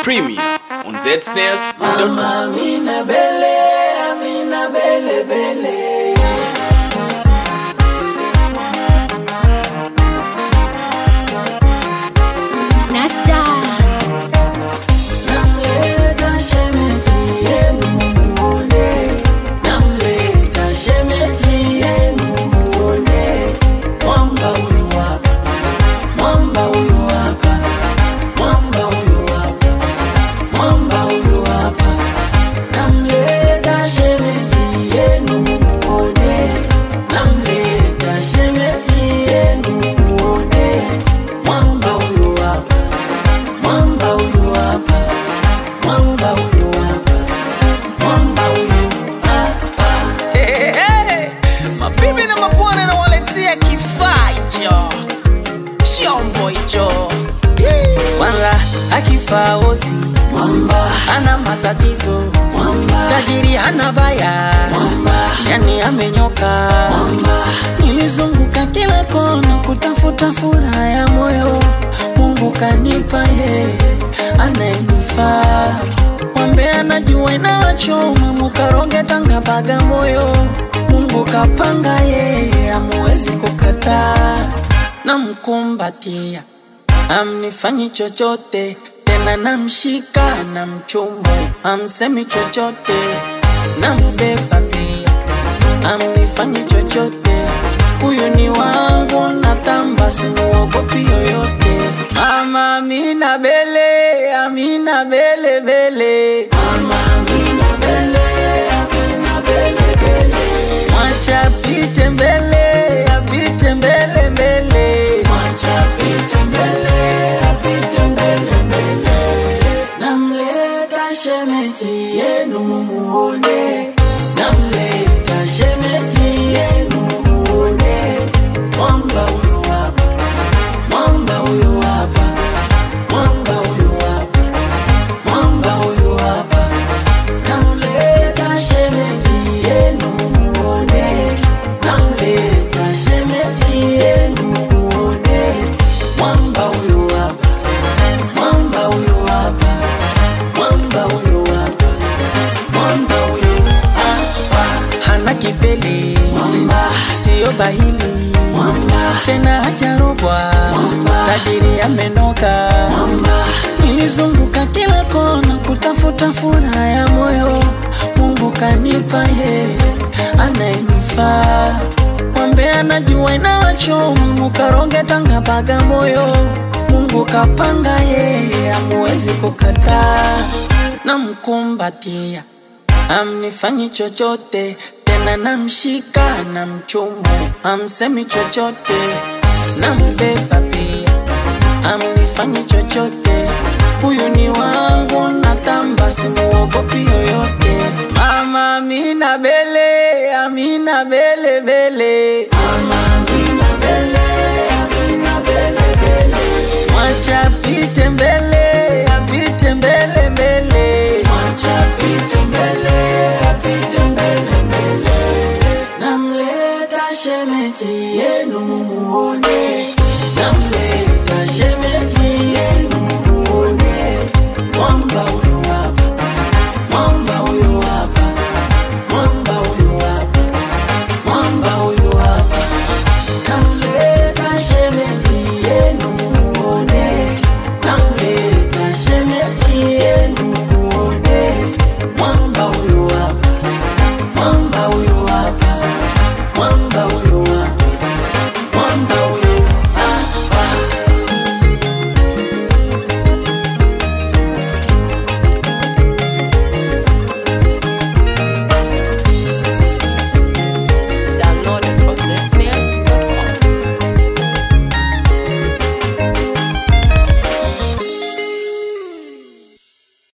Premier on zsnares.com. Mama Amina Bele, Amina Bele Bele. Nasta Namleta shemeji yenu muone, namleta shemeji yenu muone. Mwamba huyu hapa, mwamba huyu hapa, mwamba huyu hapa, mwamba huyu hapa. Namleta shemeji yenu muone, namleta shemeji yenu muone. Mwamba huyu hapa, mwamba huyu hapa, mwamba huyu hapa, mwamba huyu hapa. Hey, hey. Mabibi na mabwana nawaletea kifaa hicho chombo hicho kwanza akifaa ozi Mwamba, ana matatizo mwamba, tajiri hana baya mwamba, yani amenyoka mwamba, nilizunguka kila kona kutafuta furaha ya moyo mungu kanipa ye anayenifaa mwambe anajua inawachoma mukaronge tanga baga moyo mungu kapanga yeye amuwezi kukataa namkumbatia amnifanyi chochote tena namshika na mchumu amsemi chochote nambeba pia amnifanyi chochote huyu ni wangu natamba simuogopi yoyote mama amina bele amina bele bele mama Amina Bele, Amina Bele Bele. mwacha apite mbele apite mbele mbele Mwacha apite mbele, apite mbele mbele. Namleta shemeji yenu mumuone, namleta shemeji yenu mumuone. Mwamba huyu hapa, mwamba huyu hapa, mwamba huyu hapa, mwamba huyu hapa. Namleta shemeji yenu mumuone, namleta shemeji yenu mumuone. Mwamba huyu hapa, mwamba huyu hapa, mwamba huyu hapa, mwamba huyu hapa. hana kipele Mwamba, siyo bahili mwamba, tena hajarogwa Mwamba. tajiri amenoka mwamba, nilizunguka kila kona kutafuta furaha ya moyo mungu kanipa ye anayenifaa mwambe anajua inawachoma mukaronge tanga baga moyo mungu kapanga yeye amuwezi kukataa namkumbatia amnifanyi chochote tena namshika na mchumu amsemi chochote nambeba pia amnifanyi chochote huyu ni wangu natamba simuogopi yoyote mama amina bele amina bele bele mama Amina Bele, Amina Bele Bele. mwacha apite mbele